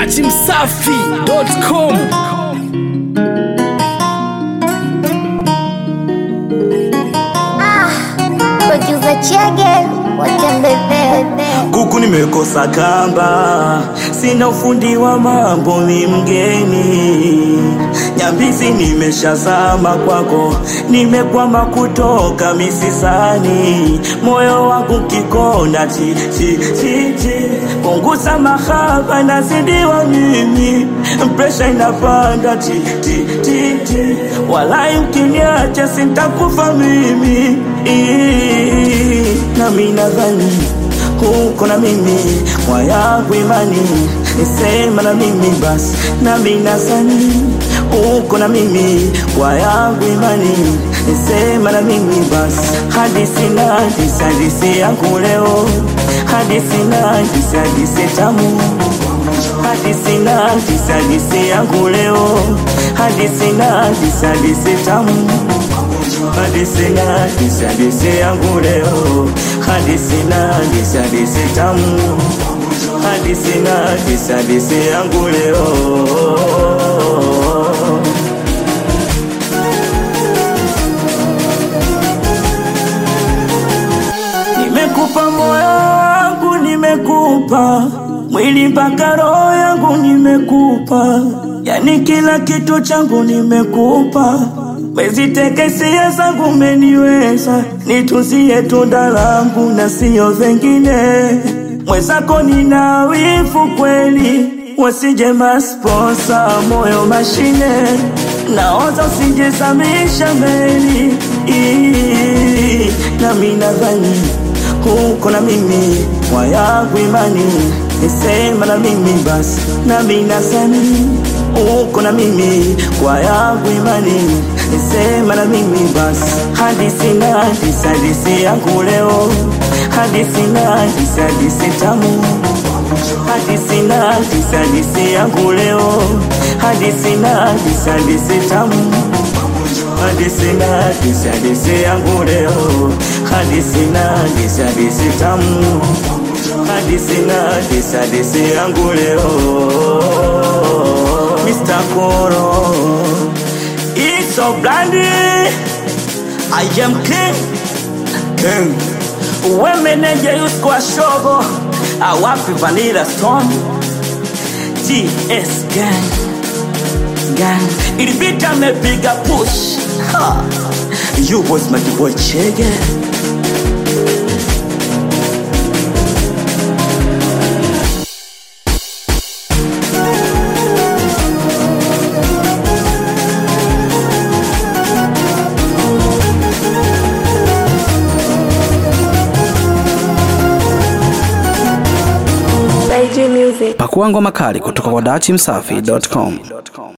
dachimsafi.com Producer Chege watembebebe kuku nimekosa kamba, sina ufundi wa mambo, ni mgeni nyambizi, nimeshazama kwako, nimekwama kutoka misisani, moyo wangu kikona ti ti ti ti, punguza mahaba, nazidiwa mimi, presha inapanda ti ti ti ti, walai ukiniacha sintakufa mimi Ii, nami nadhani huko na mimi kwa yangu imani nisema na mimi basi nami nazani huko na mimi kwa yangu imani nisema na mimi basi hadisi na hadisi hadisi yangu leo hadisi na hadisi hadisi tamu hadisi na hadisi hadisi yangu leo hadisi na hadisi hadisi tamu hadisi na hadisi hadisi yangu leo hadisi na hadisi hadisi tamu hadisi na hadisi hadisi yangu leo nimekupa moyo wangu nimekupa mwili mpaka roho yangu nimekupa yani kila kitu changu nimekupa Mezitekesia zangu umeniweza, nituzie tunda langu na sio vengine. Mwenzako nina wivu kweli, wasije masponsa moyo mashine, naoza usijezamisha meli Ii, nami nadhani huko na mimi kwa yangu imani nisema na mimi basi nami nazani uko na mimi kwa yangu imani nisema na mimi basi hadisi na hadisi hadisi yangu leo hadisi na hadisi hadisi tamu hadisi na hadisi hadisi yangu leo hadisi na hadisi hadisi tamu hadisi na hadisi hadisi yangu leo hadisi na hadisi hadisi tamu hadisi na hadisi hadisi yangu leo Mr. Koro It's so brandy I am king King Wemeneje yusko shogo Awapi Vanilla Storm GS Gang Gang Ilibita amepiga push ha. You was my boy Chege pakua ngoma kali kutoka kwa dachimsafi.com